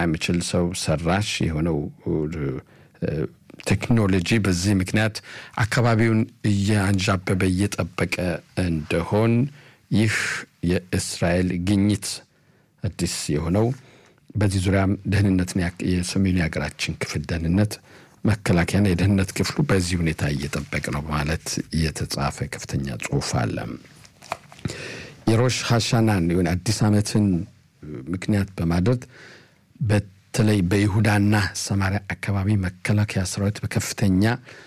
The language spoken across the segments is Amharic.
የሚችል ሰው ሰራሽ የሆነው ቴክኖሎጂ በዚህ ምክንያት አካባቢውን እያንዣበበ እየጠበቀ እንደሆን ይህ የእስራኤል ግኝት አዲስ የሆነው በዚህ ዙሪያም ደህንነትን የሰሜኑ የሀገራችን ክፍል ደህንነት መከላከያና የደህንነት ክፍሉ በዚህ ሁኔታ እየጠበቅ ነው በማለት የተጻፈ ከፍተኛ ጽሑፍ አለ። የሮሽ ሀሻናን የሆነ አዲስ ዓመትን ምክንያት በማድረግ በተለይ በይሁዳና ሰማሪያ አካባቢ መከላከያ ሰራዊት በከፍተኛ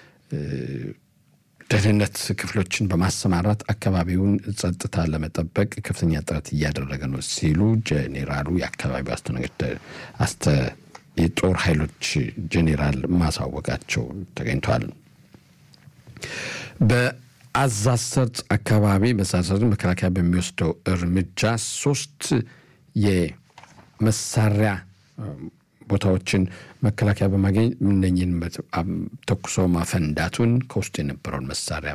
ደህንነት ክፍሎችን በማሰማራት አካባቢውን ጸጥታ ለመጠበቅ ከፍተኛ ጥረት እያደረገ ነው ሲሉ ጄኔራሉ የአካባቢው አስተ የጦር ኃይሎች ጄኔራል ማሳወቃቸው ተገኝቷል። በአዛዝ ሰርጥ አካባቢ በዛዘር መከላከያ በሚወስደው እርምጃ ሶስት የመሳሪያ ቦታዎችን መከላከያ በማግኘት እነኝን ተኩሶ ማፈንዳቱን ከውስጡ የነበረውን መሳሪያ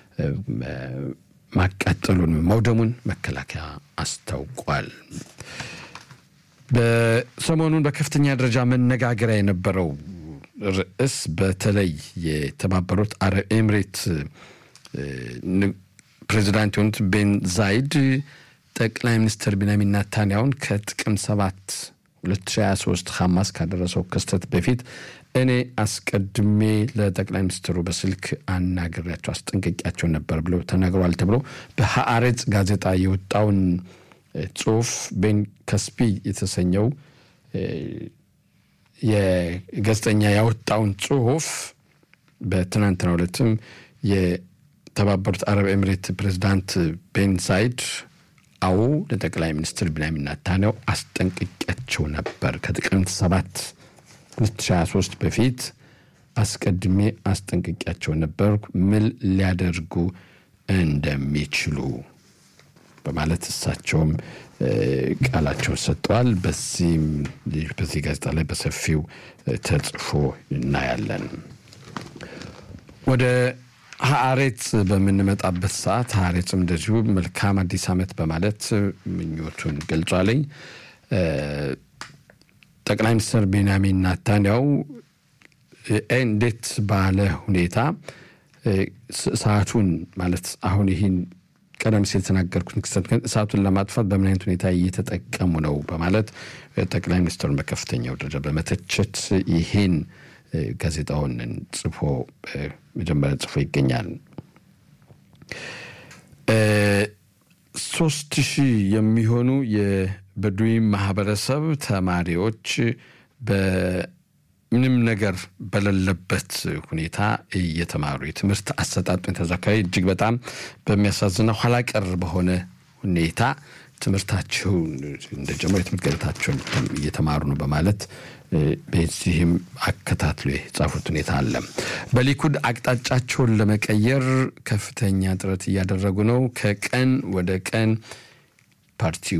ማቃጠሉን መውደሙን መከላከያ አስታውቋል። በሰሞኑን በከፍተኛ ደረጃ መነጋገሪያ የነበረው ርዕስ በተለይ የተባበሩት አረብ ኤምሬት ፕሬዚዳንት የሆኑት ቤን ዛይድ ጠቅላይ ሚኒስትር ቢንያሚን ናታንያሁን ከጥቅምት ሰባት 2023 ሐማስ ካደረሰው ክስተት በፊት እኔ አስቀድሜ ለጠቅላይ ሚኒስትሩ በስልክ አናግሬያቸው አስጠንቀቂያቸው ነበር ብሎ ተናግረዋል ተብሎ በሀአሬጽ ጋዜጣ የወጣውን ጽሁፍ ቤን ከስፒ የተሰኘው የጋዜጠኛ ያወጣውን ጽሁፍ በትናንትናው ዕለትም የተባበሩት አረብ ኤምሬት ፕሬዚዳንት ቤን ዛይድ አዎ ለጠቅላይ ሚኒስትር ቢንያሚን ናታንያሁ አስጠንቅቂያቸው ነበር ከጥቅምት ሰባት 2023 በፊት አስቀድሜ አስጠንቅቂያቸው ነበር ምን ሊያደርጉ እንደሚችሉ በማለት እሳቸውም ቃላቸውን ሰጥተዋል። በዚህም በዚህ ጋዜጣ ላይ በሰፊው ተጽፎ እናያለን። ወደ ሀአሬት በምንመጣበት ሰዓት ሀአሬትም እንደዚሁ መልካም አዲስ ዓመት በማለት ምኞቱን ገልጿለኝ። ጠቅላይ ሚኒስትር ቤንያሚን ናታንያሁ እንዴት ባለ ሁኔታ ሰዓቱን ማለት አሁን ይህን ቀደም ሲል የተናገርኩትን ክስተት እሳቱን ለማጥፋት በምን አይነት ሁኔታ እየተጠቀሙ ነው በማለት ጠቅላይ ሚኒስትሩን በከፍተኛው ደረጃ በመተቸት ይህን ጋዜጣውን ጽፎ መጀመሪያ ጽፎ ይገኛል። ሶስት ሺህ የሚሆኑ የበዱዊ ማህበረሰብ ተማሪዎች በምንም ነገር በሌለበት ሁኔታ እየተማሩ የትምህርት አሰጣጡ ተዛካሪ እጅግ በጣም በሚያሳዝነው ኋላ ቀር በሆነ ሁኔታ ትምህርታቸውን እንደጀመሩ የትምህርት ገበታቸውን እየተማሩ ነው በማለት በዚህም አከታትሎ የጻፉት ሁኔታ አለ። በሊኩድ አቅጣጫቸውን ለመቀየር ከፍተኛ ጥረት እያደረጉ ነው። ከቀን ወደ ቀን ፓርቲው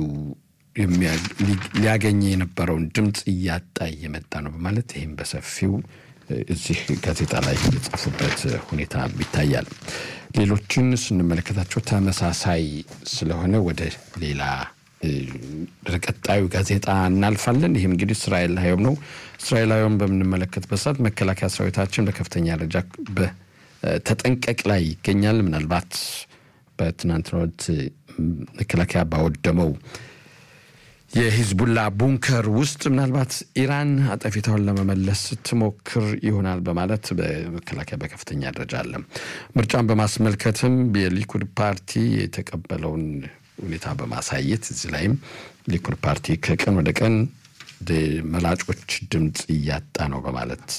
ሊያገኘ የነበረውን ድምፅ እያጣ እየመጣ ነው በማለት ይህም በሰፊው እዚህ ጋዜጣ ላይ የጻፉበት ሁኔታ ይታያል። ሌሎችን ስንመለከታቸው ተመሳሳይ ስለሆነ ወደ ሌላ ወደ ቀጣዩ ጋዜጣ እናልፋለን። ይህም እንግዲህ እስራኤል ሀዮም ነው። እስራኤል ሀዮም በምንመለከትበት ሰዓት መከላከያ ሰራዊታችን በከፍተኛ ደረጃ በተጠንቀቅ ላይ ይገኛል። ምናልባት በትናንትናው ዕለት መከላከያ ባወደመው የሂዝቡላ ቡንከር ውስጥ ምናልባት ኢራን አጠፊታውን ለመመለስ ትሞክር ይሆናል በማለት በመከላከያ በከፍተኛ ደረጃ አለ። ምርጫን በማስመልከትም የሊኩድ ፓርቲ የተቀበለውን ሁኔታ በማሳየት እዚህ ላይም ሊኩድ ፓርቲ ከቀን ወደ ቀን መላጮች ድምፅ እያጣ ነው በማለት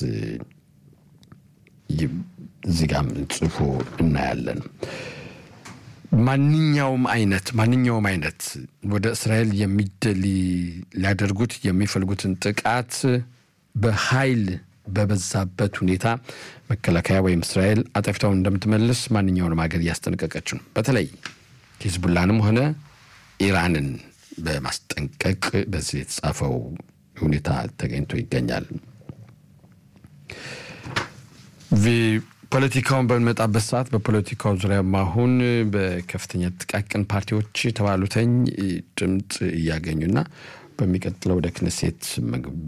እዚህ ጋም ጽፎ እናያለን። ማንኛውም አይነት ማንኛውም አይነት ወደ እስራኤል ሊያደርጉት የሚፈልጉትን ጥቃት በኃይል በበዛበት ሁኔታ መከላከያ ወይም እስራኤል አጠፊታውን እንደምትመልስ ማንኛውንም ሀገር እያስጠነቀቀች ነው። በተለይ ሂዝቡላንም ሆነ ኢራንን በማስጠንቀቅ በዚህ የተጻፈው ሁኔታ ተገኝቶ ይገኛል። ፖለቲካውን በምንመጣበት ሰዓት በፖለቲካው ዙሪያም አሁን በከፍተኛ ጥቃቅን ፓርቲዎች የተባሉተኝ ድምፅ እያገኙና በሚቀጥለው ወደ ክነሴት